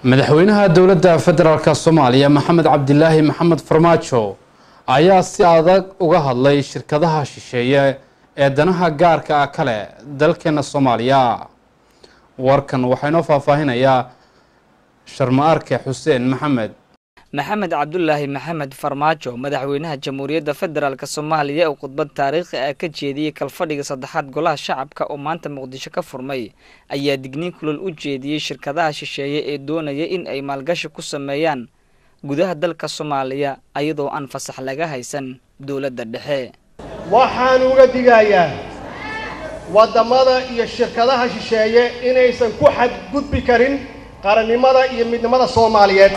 madaxweynaha dowladda federaalk soomaaliya maxamed cabdilaahi maxamed farmaajo ayaa si adag uga hadlay shirkadaha shisheeye ee danaha gaarka ah kale dalkeena soomaaliya warkan waxaa inoo faahfaahinayaa sharma-arke xuseen maxamed maxamed cabdulaahi maxamed farmaajo madaxweynaha jamhuuriyadda federaalk soomaaliya oo khudbad taariikhi ah ka jeediyey kalfadhiga saddexaad golaha shacabka oo maanta muqdisho ka furmay ayaa digniin kulol u jeediyey shirkadaha shisheeye ee doonaya in ay maalgashi ku sameeyaan gudaha dalka soomaaliya ayadoo aan fasax laga haysan dowladda dhexe waxaan uga digayaa waddamada iyo shirkadaha shisheeye inaysan ku xadgudbi karin qarannimada iyo midnimada soomaaliyeed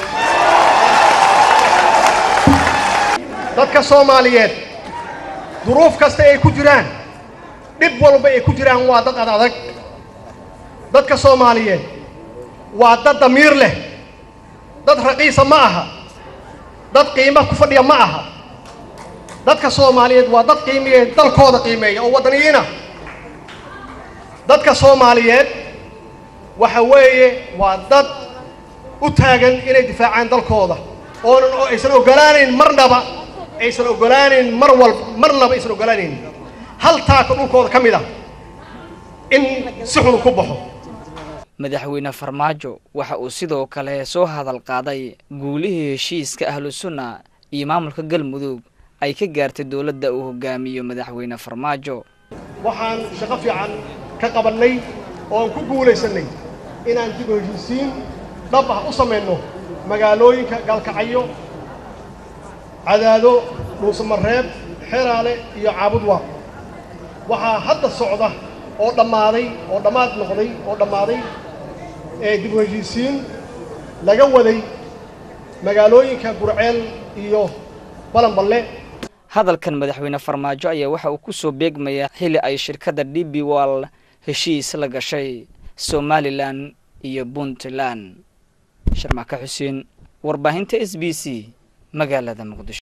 dadka soomaaliyeed duruuf kasta ay ku jiraan dhib walba ay ku jiraan waa dad ad adag dadka soomaaliyeed waa dad damiir leh dad raqiisa ma aha dad qiimo ku fadhiya ma aha dadka soomaaliyeed waa dad qiimeeya dalkooda qiimeeya oo waddaniyiina dadka soomaaliyeed waxa weeye waa dad u taagan inay difaacaan dalkooda oonan aysan oggolaanayn marnaba aysan oggolaanayn mar walba marnaba aysan oggolaanayn hal taaka dhulkooda ka mid ah in si xunu ku baxo madaxweyne farmaajo waxa uu sidoo kale soo hadal qaaday guulihii heshiiska ahlu sunna iyo maamulka galmudug ay ka gaartay dowladda uu hogaamiyo madaxweyne farmaajo waxaan shaqo fiican ka qabannay oo aan ku guulaysannay inaan dib u heshiisiin dhab ah u samayno magaalooyinka gaalkacyo cadaado dhuusamareeb xeraale iyo caabudwa waxaa hadda socda oo dhammaaday oo dhammaad noqday oo dhammaaday ee dib u heshiisiin laga waday magaalooyinka gurceel iyo balanballe hadalkan madaxweyne farmaajo ayaa waxa uu ku soo beegmayaa xili ay shirkadda d b wall heshiis la gashay somalilan iyo puntland sharmaka xuseen warbaahinta s b c magaalada muqdisho